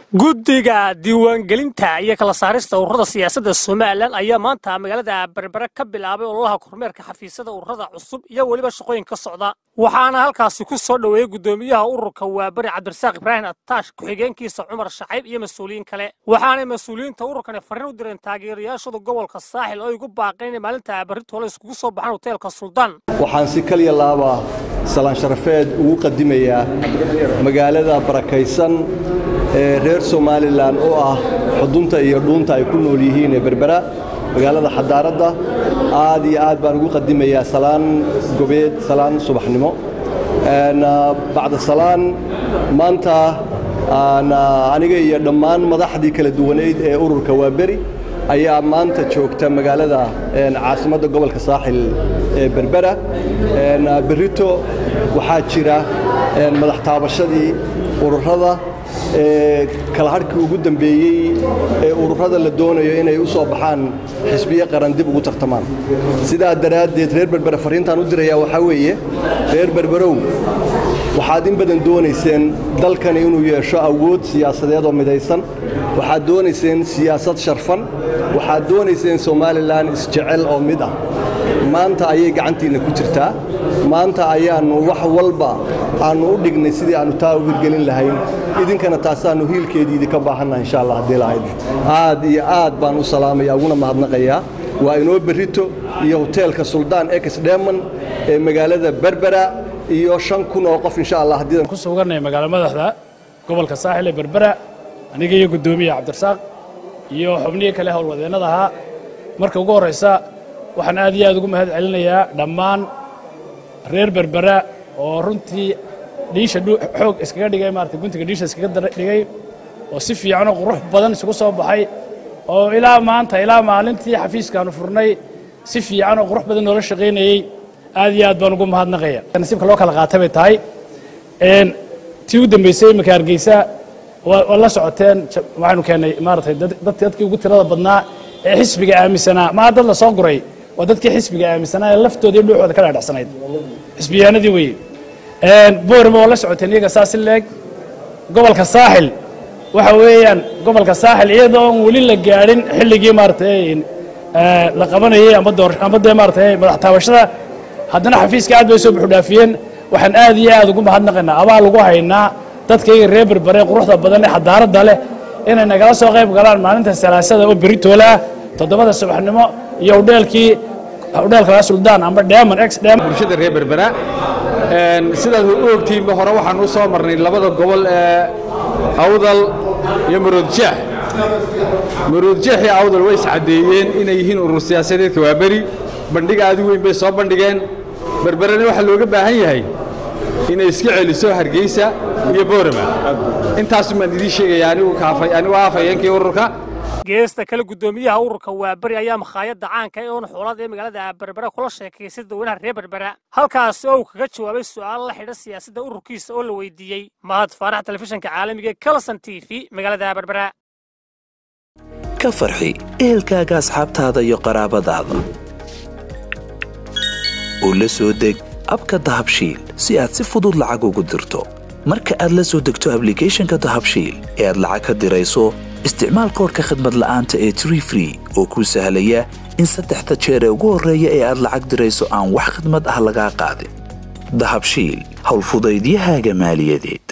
guddiga diiwaangelinta iyo kala saarista ururada siyaasadda somalilan ayaa maanta magaalada berbere ka bilaabay ololaha kormeerka xafiisyada ururada cusub iyo weliba shaqooyin ka socda waxaana halkaasi ku soo dhoweeyey guddoomiyaha ururka waaberi cabdirasaaq ibraahim attaash ku-xigeenkiisa cumar shacayb iyo mas-uuliyiin kale waxaanay mas-uuliyiinta ururkani farriin u direen taageerayaashooda gobolka saaxil oo ay ugu baaqeen inay maalinta berritoola iskugu soo baxaan hoteelka suldaan waxaan si kaliya laaba salaan sharafeed ugu qadimayaa magaalada barakaysan ee reer somalilan oo ah xudunta iyo dhuunta ay ku nool yihiin ee berbera magaalada xadaaradda aad iyo aad baan ugu qadimayaa salaan gobeed salaan subaxnimo bacda salaan maanta aniga iyo dhammaan madaxdii kala duwaneyd ee ururka waaberi ayaa maanta joogta magaalada caasimadda gobolka saaxil ee berbera berrito waxaa jira madax taabashadii ururada ee kala hadhkii ugu dambeeyey ee ururada la doonayo inay u soo baxaan xisbiye qaran dib ugu tartamaan sidaa daraaddeed reer berbere farriintaan u dirayaa waxaa weeye reer berberow waxaad in badan doonayseen dalkani inuu yeesho awood siyaasadeed oo midaysan waxaad doonayseen siyaasad sharfan waxaad doonayseen somalilan isjecel oo mid ah maanta ayay gacantiinna ku jirtaa maanta ayaannu wax walba aannu u dhignay sidii aannu taa u hirgelin lahayn idinkana taasaannu hiilkeedii idinka baahannaha insha allah haddii lahayd aad iyo aad baan u salaamaya uguna mahadnaqayaa waa inoo berrito iyo hoteelka suldaan ex dheman ee magaalada berbera iyo shan kun oo qof insha allah haddii ku suganay magaalo madaxda gobolka saaxil ee berbera aniga iyo guddoomiya cabdirasaaq iyo xubnihii kale howlwadeennada ahaa marka ugu horraysa waxaan aad iyo aad ugu mahad celinayaa dhammaan reer berbera oo runtii dhiisha xoog iskaga dhigay maarata guntiga dhiisha iskaga dhigay oo si fiicanoo qurux badan isugu soo baxay oo ilaa maanta ilaa maalintii xafiiskaanu furnay si fiican oo qurux badan noola shaqaynayey aad iyo aad baan ugu mahadnaqaya nasiibka loo kala qaatay bay tahay tii u dambaysay iminka hargeysa waa la socoteen waxaanu keennay maaratay dadkii ugu tirada badnaa ee xisbiga aaminsanaa maa dad la soo guray waa dadkii xisbiga aaminsanaa ee laftooda iyo dhuuxooda ka dhaadhacsanayd xisbiyaanadii weye boorima waa la socoteen iyaga saa si leeg gobolka saaxil waxa weeyaan gobolka saaxil iyadoo on weli la gaadhin xilligii maaratay la qabanayey amba door amba dee maaratay madax taabashada haddana xafiiska aad bay soo buxudhaafiyeen waxaan aad iyo aad ugu mahadnaqaynaa abaal ugu haynaa dadkayga reer berbere quruxda badan ee xadaaradda leh inay nagala soo qayb galaan maalinta salaasada oo berritoola ah toddobada subaxnimo iyo hudheelkii hudheelka suldaan amba dheeman ex dheeman bulshada reer berbera sidaad u ogtiinba hore waxaan u soo marnay labada gobol ee awdal iyo maroodjeex maroodjeex iyo awdal way iscaddeeyeen inay yihiin urur siyaasadeedka waa beri bandhig aad u weyn bay soo bandhigeen berberena waxaa looga baahan yahay inay iska celiso hargeysa iyo boorama intaasu baan idiin sheegaya anigu aafayeenkii ururka geesta kale guddoomiyaha ururka waaberi ayaa makhaayadda caanka ee oon xoolada ee magaalada berbera kula sheekaysay dadweynaha reer berbera halkaasi oo uu kaga jawaabay su'aalo la xidha siyaasadda ururkiisa oo la weydiiyey mahad faarax telefishinka caalamiga kalson t v magaalada berbera ka farxi ehelkaaga asxaabtaada iyo qaraabadaada oo la soo deg abka dahabshiil si aad si fudud lacag ugu dirto marka aad la soo degto ablicathonka dahabshiil ee aad lacag ka dirayso isticmaal koorka khadmad la'aanta ee tree free oo kuu sahlaya in saddexda jeer ee ugu horreeya ee aad lacag dirayso aan wax khidmad ah lagaa qaadin dahabshiil howlfudaydiyahaaga maaliyadeed